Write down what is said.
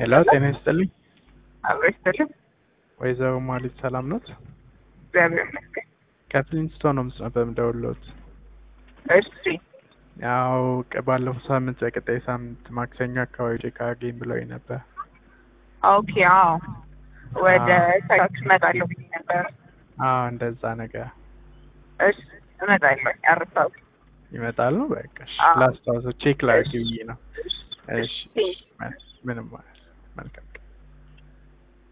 ሄሎ ጤና ይስጥልኝ። አብሮ ይስጥልኝ። ወይዘሮ ማሊት ሰላም ኖት? እግዚአብሔር ይመስገን። ከፍሊንስቶን ነው ምስ ነበር የምደውልዎት። እሺ ያው ቅ- ባለፈው ሳምንት በቀጣይ ሳምንት ማክሰኞ አካባቢ ቼክ አድርገኝ ብለውኝ ነበር። ኦኬ። አዎ ወደ አዎ። ሳይት እመጣለሁ ብዬ ነበር። አዎ እንደዛ ነገር እሺ እመጣለሁ። አርሳው ይመጣሉ። በቃ እሺ፣ አዎ። ላስታውሰው ቼክ ላድርግ ብዬ ነው። እሺ እሺ። ምንም ማለት መልካም